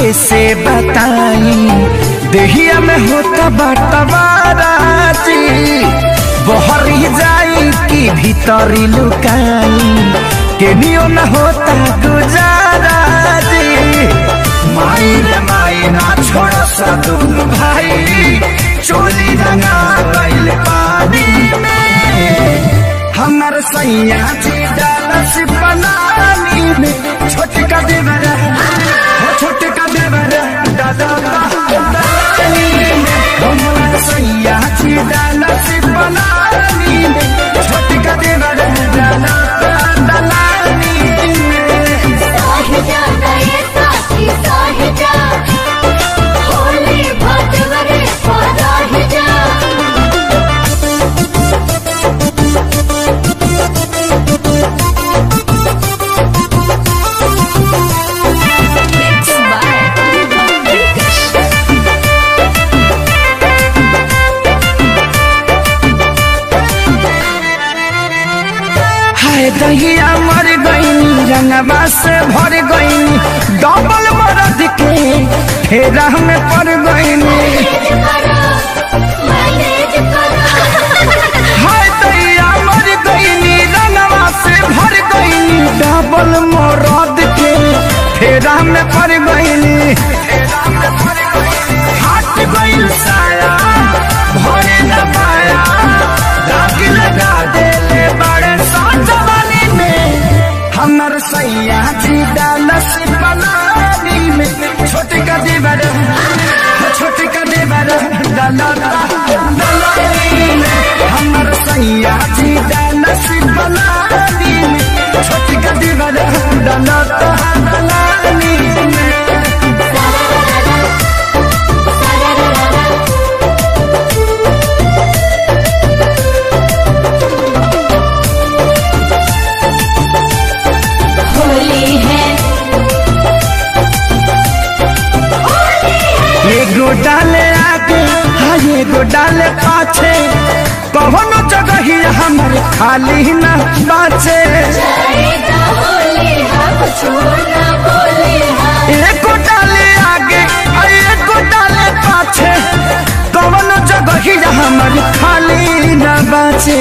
कैसे बताई देहिया में होता बटवाराजी बहरी जाई कि भीतरी लुकाई केनियो न होता गुजारा जी माई रे माई ना छोड़ सदुल भाई चोली रंगा गइल पानी में हमर सैया जी डालस बनानी में छोटका देवर हो छोटका देवर दादा पानी में हमर सैया जी डालस बनानी में छोटका देवर दादा दलानी में साहिजा नये साथी साहिजा होली भटवरे पराहिजा हाय दहिया मर गईनी रंगवा से भर गईनी डबल मरद के फेरा में पड़ गईनी मैनेज करो हाय दहिया मर गईनी रंगवा से भर गईनी डबल मरद के फेरा में पड़ गईनी हट गईल साया भरे न पाया दाग लगा देले बड़े साजवानी में हमर सैया जी डालस बनानी में छोटे का देवर छोटे का देवर डाला डालानी में हमर सैया जी डालस बनानी में छोटे का देवर डाला डालानी में होली है एगो डाले आगे हाँ एगो डाले पाछे कौनो जगह ही हमर खाली न बाचे जाएगा होली हम छोड़ना बोले हाँ एगो डाले आगे आ एगो डाले पाछे कौनो जगह ही हमर खाली न बाचे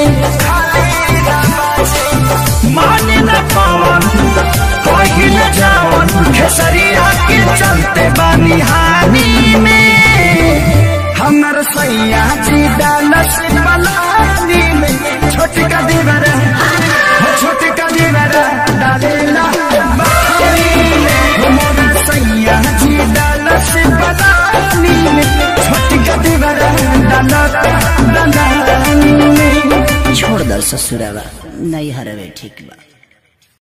माने न पावन कहीं न जावन खेसरिया के चलते बानी हानि में हमर सैया जी डालस बनानी में छोटका देवर हो छोटका देवर डालेला बानी में हमर सैया जी डालस बनानी में छोटका देवर डालता डालानी में छोड़ दर ससुरावा नहीं हरवे ठीक बा